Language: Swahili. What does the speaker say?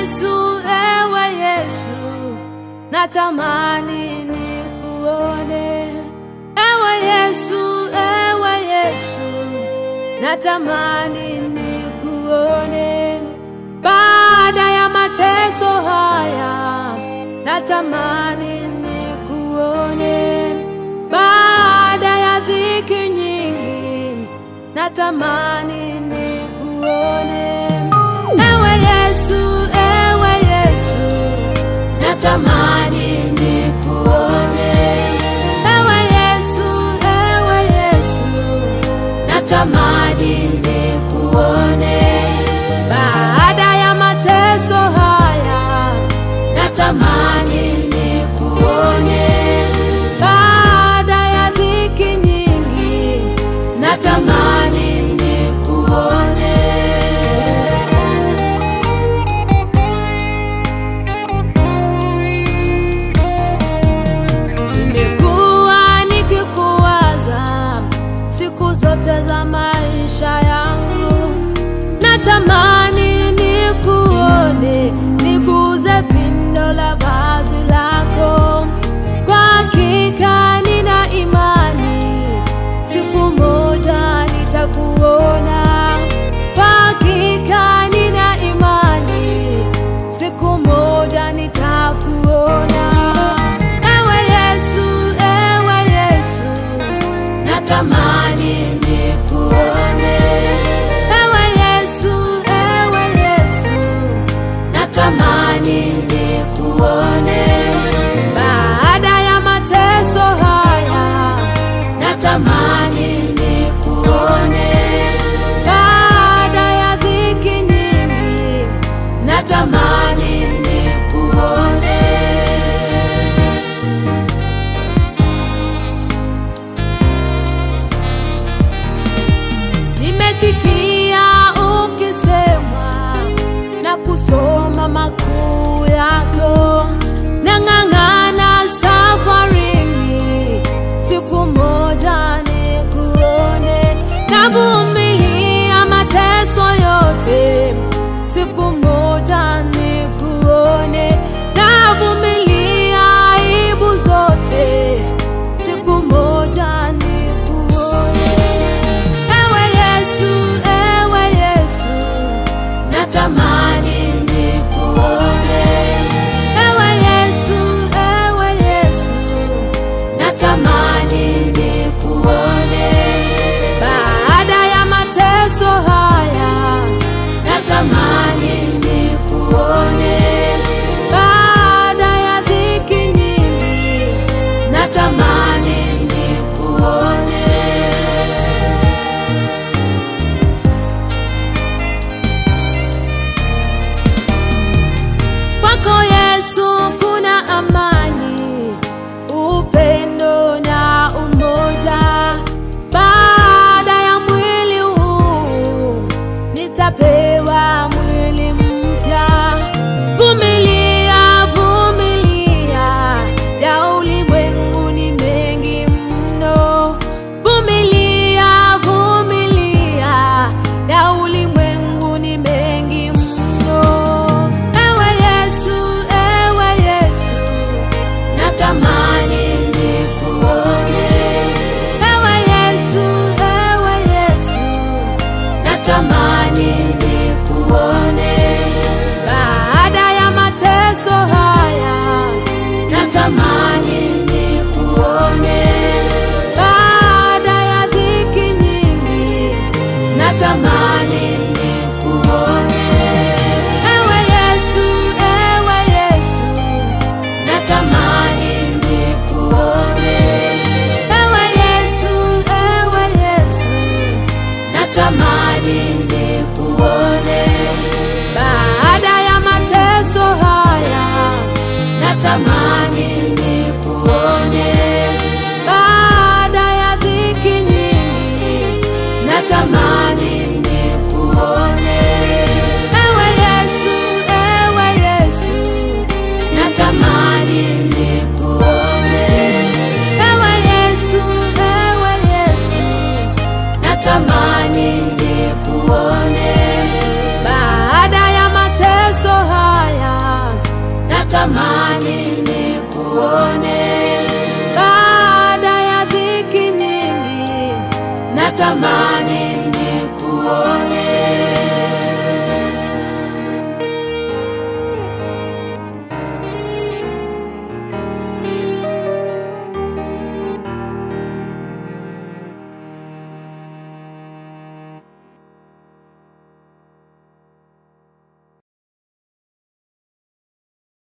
Yesu, ewe Yesu, natamani nikuone. Ewe Yesu, ewe Yesu, natamani nikuone. Baada ya mateso haya, natamani nikuone. Baada ya dhiki nyingi, natamani nikuone. Ewe Yesu, ewe Yesu, natamani nikuone. Ewe Yesu, ewe Yesu, natamani nikuone. Baada ya mateso haya, natamani nikuone. Baada ya dhiki nyingi, natamani nikuone. Nimekuwa nikikuwaza siku zote za maisha yangu, natamani nikuone, niguze pindo la vazi lako. Kwa hakika nina imani siku moja nitakuona. Kwa hakika nina imani siku moja nitakuona. Ewe Yesu, ewe Yesu, natamani nikuone. Ewe Yesu, ewe Yesu, natamani nikuone. Baada ya mateso haya, natamani nikuone. Baada ya dhiki nyingi, natamani nikuone. Nimesikia ukisema na kusoma makuu yako, nang'ang'ana safarini, siku moja nikuone. Navumilia mateso yote, siku moja nikuone. Navumilia aibu zote, siku moja nikuone. Ewe Yesu, ewe Yesu, natamani nikuone. Ewe Yesu, ewe Yesu, natamani nikuone. Baada ya mateso haya, natamani nikuone. Baada ya dhiki nyingi, natamani nikuone. Kwako Yesu kuna amani, upendo na umoja. Baada ya mwili huu nitapewa mwili mpya. Vumilia, vumilia, ya ulimwengu ni mengi mno. Vumilia, vumilia, ya ulimwengu ni mengi mno. Ewe Yesu, ewe Yesu, natamani nikuone. Ewe Yesu, ewe Yesu, natamani nikuone. Baada ya mateso haya, natamani nikuone. Baada ya dhiki nyingi, natamani nikuone. Ewe Yesu, ewe Yesu, natamani nikuone. Ewe Yesu, ewe Yesu, natamani nikuone. Baada ya mateso haya, natamani nikuone. Baada ya dhiki nyingi, natamani nikuone. Ewe Yesu, ewe Yesu, natamani nikuone. Ewe Yesu, ewe Yesu, natamani nikuone. Baada ya mateso haya natamani nikuone baada ya dhiki nyingi, natamani nikuone